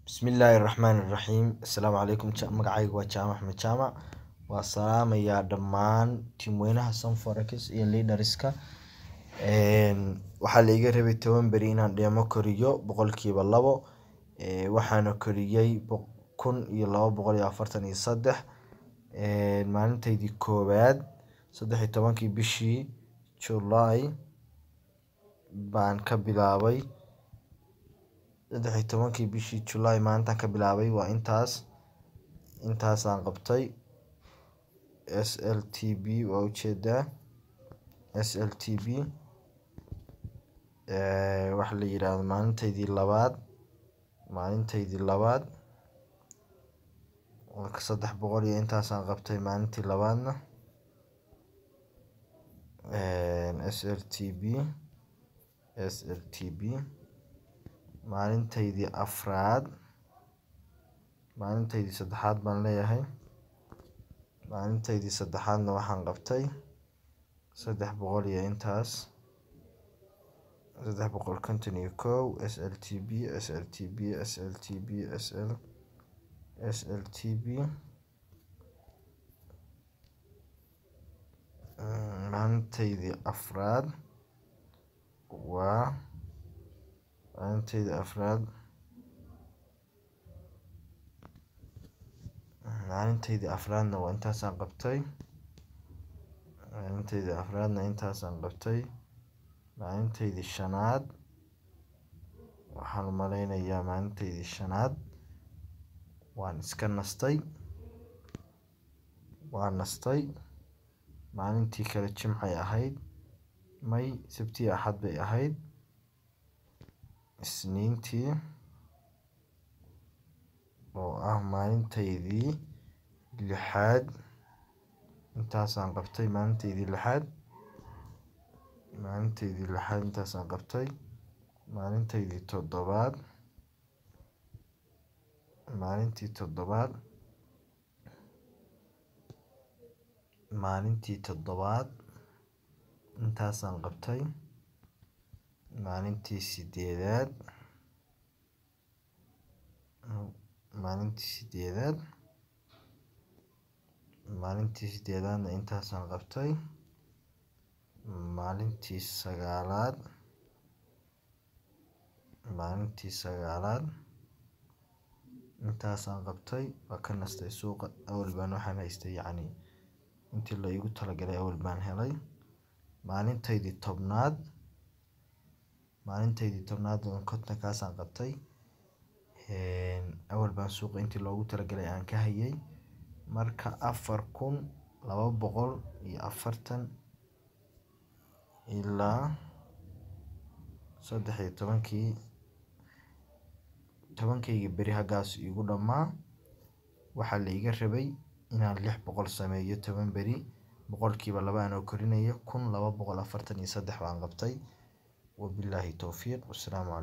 Bismillaahi Raxmaani Raxiim Assalaamu calaykum magacayga waa Jaamac Axmed Jaamac waa salaamayaa dhammaan tiimweynaha Sunforex iyo leaderska waxaa la iga rabay toban beri inaan dheemo koriyo boqolkiiba labo waxaana koriyay kun iyo laba boqol iyo afartan iyo saddex maalintaydii koowaad saddex iyo tobankii bishii July baan ka bilaabay saddex iyo tobankii bishii July maalintaan ka bilaabay waa intaas intaasaan qabtay SLTB waa ujeedaa SLTB waxa la yiraahdo maalintaydii labaad maalintaydii labaad saddex boqol iyo intaasaan qabtay maalintii labaadna SLTB SLTB maalintaydii afraad maalintaydii saddexaad baan leeyahay maalintaydii saddexaadna waxaan qabtay saddex boqol iyo intaas saddex boqol konton iyo kow SLTB SLTB SLTB SL SLTB maalintaydii afraad waa maalintaydii afraad maalintaydii afraadna waa intaasaan qabtay maalintaydii afraadna intaasaan qabtay maalintaydii shanaad waxaan malaynayaa maalintaydii shanaad waan iska nastay waan nastay maalintii kale jimcay ahayd may sabti axad bay ahayd isniintii oo ah maalintaydii lixaad intaasaan qabtay maalintaydii lixaad maalintaydii lixaad intaasaan qabtay maalintaydii toddobaad maalintii toddobaad maalintii toddobaad intaasaan qabtay maalintii sideedaad maalintii sideedaad maalintii sideedaadna intaasaan qabtay maalintii sagaalaad maalintii sagaalaad intaasaan qabtay waa ka nastay suuqa awal baan waxaan haystay yacni intii la iigu talagalay awal baan helay maalintaydii tobnaad maalintaydii tobnaad kontonkaasaan qabtay awal baan suuqa intii loogu talagalay aan ka hayay marka afar kun laba boqol iyo afartan ilaa saddex iyo tobankii tobankayga beri haggaas igu dhammaa waxaa la iga rabay inaan lix boqol sameeyo toban beri boqolkiiba laba anoo korinaya kun laba boqol afartan iyo saddex baan qabtay wabilaahi towfiiq wassalaamu calaykum